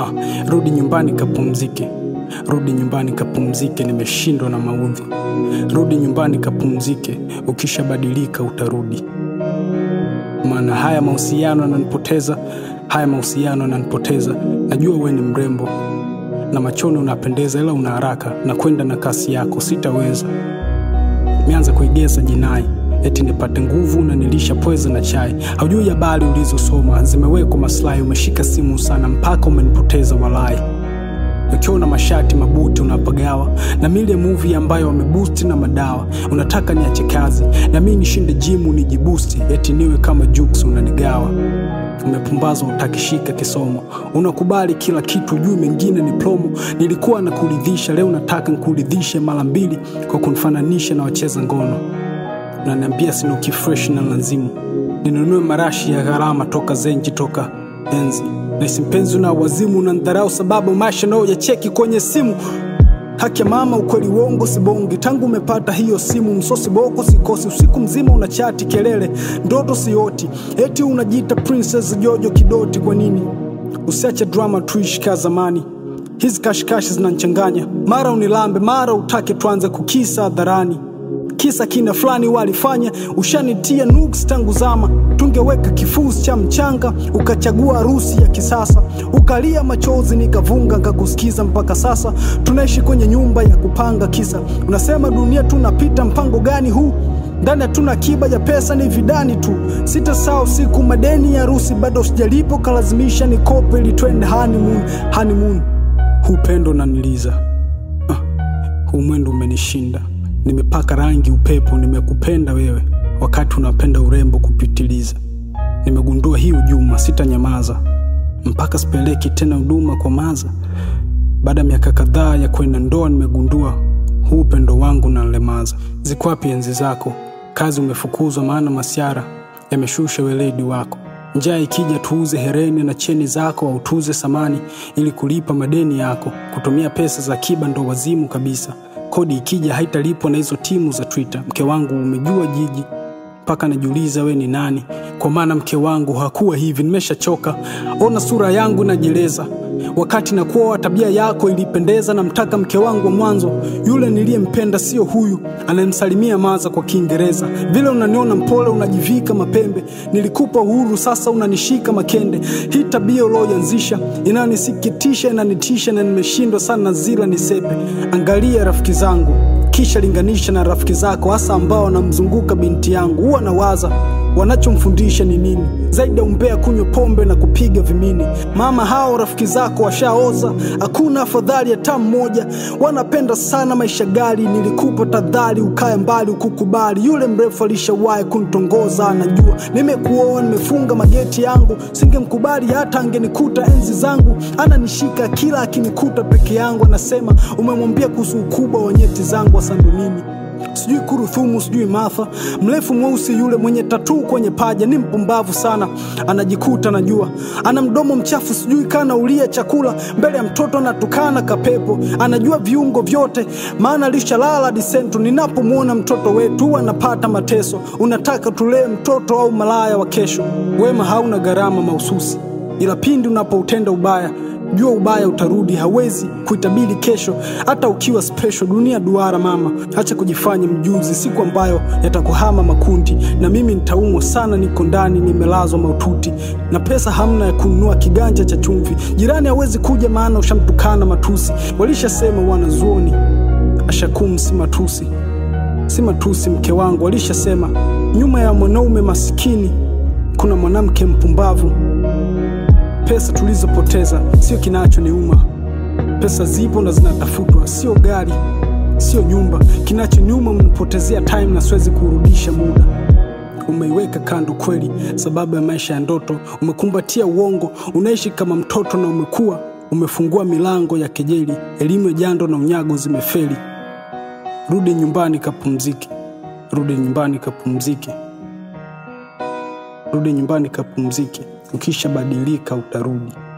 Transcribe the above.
Ah, rudi nyumbani kapumzike, rudi nyumbani kapumzike, nimeshindwa na maudhi. Rudi nyumbani kapumzike, ukishabadilika utarudi. Maana haya mahusiano yananipoteza, haya mahusiano yananipoteza. Najua we ni mrembo na machoni unapendeza, ila una haraka na kwenda na kasi yako, sitaweza. Nimeanza kuigeza jinai eti nipate nguvu na nilisha pweza na chai. Haujui habari ulizosoma zimewekwa maslahi. Umeshika simu sana mpaka umenipoteza walai. Ukiona mashati mabuti unapagawa na mile movie ambayo wamebusti na madawa. Unataka niache kazi na mi nishinde jimu nijibusti, eti niwe kama Jux unanigawa. Umepumbazwa utakishika kisomo, unakubali kila kitu, juu mengine ni promo. Nilikuwa nakuridhisha, leo nataka nikuridhishe mara mbili kwa kunifananisha na wacheza ngono. Unaniambia sinuki fresh na lazimu ninunue marashi ya gharama toka zenji toka enzi naisi mpenzi una wazimu unandharau sababu maisha nao ya cheki kwenye simu haki ya mama ukweli wongo sibongi tangu umepata hiyo simu msosi boko sikosi usiku mzima una chati kelele ndoto sioti eti unajiita princess jojo kidoti kwa nini usiache drama tuishi ka zamani hizi kashikashi zinanchanganya mara unilambe mara utake tuanze kukisa hadharani kisa kina fulani walifanya ushanitia nuks tangu zama tungeweka kifusi cha mchanga ukachagua harusi ya kisasa ukalia machozi nikavunga nkakusikiza mpaka sasa tunaishi kwenye nyumba ya kupanga kisa unasema dunia tunapita mpango gani huu ndani hatuna akiba ya pesa ni vidani tu sita saa usiku madeni ya harusi bado sijalipo kalazimisha nikope ili twende honeymoon honeymoon huu pendo naniliza ah, huu mwendo umenishinda nimepaka rangi upepo, nimekupenda wewe wakati unapenda urembo kupitiliza. Nimegundua hii ujuma, sitanyamaza mpaka sipeleki tena huduma kwa maza. Baada ya miaka kadhaa ya kwenda ndoa, nimegundua huu upendo wangu nanlemaza. Ziko wapi enzi zako? Kazi umefukuzwa, maana masiara yameshusha weledi wako. Njaa ikija tuuze hereni na cheni zako, au tuuze samani ili kulipa madeni yako. Kutumia pesa za akiba ndo wazimu kabisa kodi ikija haitalipwa na hizo timu za Twitter. Mke wangu umejua jiji mpaka najiuliza we ni nani, kwa maana mke wangu hakuwa hivi. Nimeshachoka, ona sura yangu inajeleza wakati nakuoa, tabia yako ilipendeza. Namtaka mke wangu wa mwanzo, yule niliyempenda, sio huyu anayemsalimia maza kwa Kiingereza. Vile unaniona mpole, unajivika mapembe. Nilikupa uhuru, sasa unanishika makende. Hii tabia ulioianzisha inanisikitisha, inanitisha na nimeshindwa sana zila nisepe. Angalia rafiki zangu kisha linganisha na rafiki zako, hasa ambao wanamzunguka binti yangu. Huwa nawaza wanachomfundisha ni nini zaidi ya umbea, kunywa pombe na kupiga vimini. Mama, hao rafiki zako washaoza, hakuna afadhali hata mmoja. Wanapenda sana maisha gali, nilikupa tadhari ukae mbali, ukukubali. Yule mrefu alishawahi kunitongoza, anajua nimekuoa, nimefunga mageti yangu. Singemkubali hata angenikuta enzi zangu, ananishika kila akinikuta peke yangu, anasema umemwambia kuhusu ukubwa wa nyeti zangu. Hasa ndo nini sijui kuruthumu, sijui Martha, mrefu mweusi yule mwenye tatuu kwenye paja, ni mpumbavu sana, anajikuta najua, ana mdomo mchafu, sijui kana ulia chakula mbele ya mtoto, anatukana kapepo, anajua viungo vyote, maana alishalala disentu. Ninapomwona mtoto wetu huwa anapata mateso. Unataka tulee mtoto au malaya wa kesho? Wema hauna gharama mahususi, ila pindi unapoutenda ubaya jua ubaya utarudi, hawezi kuitabiri kesho, hata ukiwa special. Dunia duara mama, acha kujifanya mjuzi, siku ambayo yatakuhama makundi, na mimi nitaumwa sana, niko ndani nimelazwa maututi, na pesa hamna ya kununua kiganja cha chumvi. Jirani hawezi kuja, maana ushamtukana matusi. Walishasema wanazuoni, ashakum si matusi, si matusi. Mke wangu walishasema, nyuma ya mwanaume masikini kuna mwanamke mpumbavu. Pesa tulizopoteza sio kinachoniuma. Pesa zipo na zinatafutwa, sio gari, sio nyumba. Kinachoniuma umenipotezea time na siwezi kurudisha muda. Umeiweka kando kweli, sababu ya maisha ya ndoto. Umekumbatia uongo, unaishi kama mtoto na umekuwa umefungua milango ya kejeli. Elimu ya jando na unyago zimefeli. Rudi nyumbani kapumzike, rudi nyumbani kapumzike, rudi nyumbani kapumzike. Ukishabadilika utarudi.